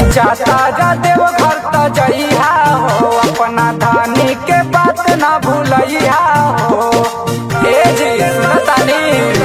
जाता जा देव घर त जइहा हो अपना धानी के बात ना भूलइहा हो ए जी सुनतानी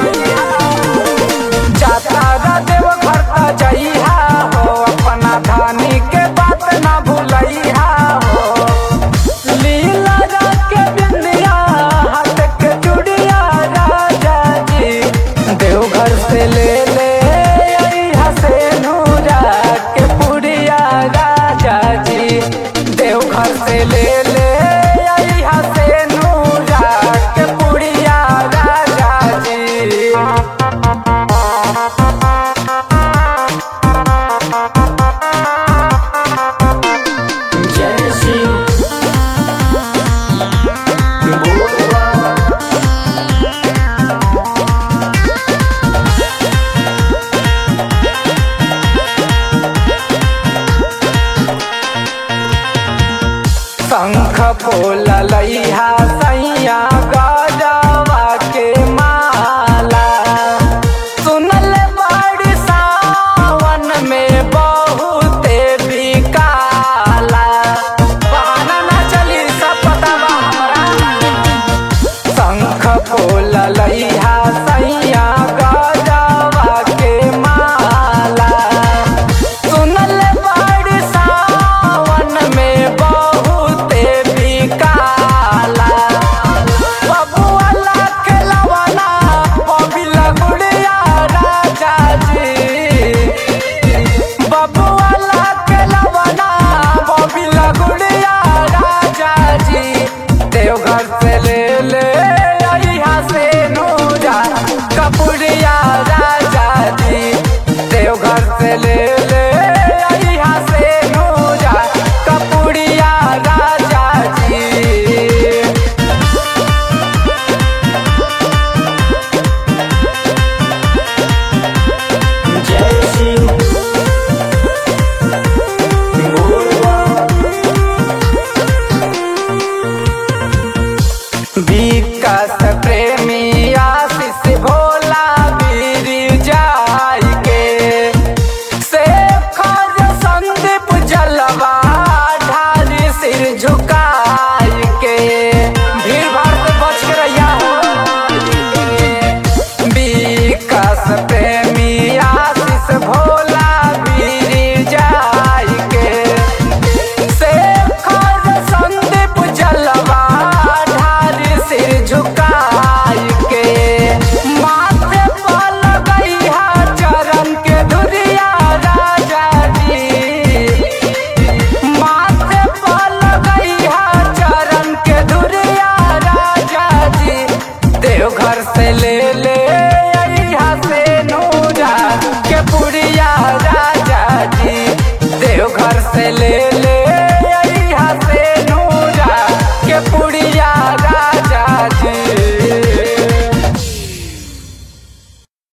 जाता जा देव घर त जइहा हो अपना धानी के बात ना भूलइहा हो लीला के बिंदिया हाथ के चूड़िया राजा जी देवघर से ले ले अइहा से नूरा के पुड़िया राजा जी देवघर से ले ले अइहा से नूरा के पुड़िया राजा जी जय शिव बोलबा शंख फूल लइहा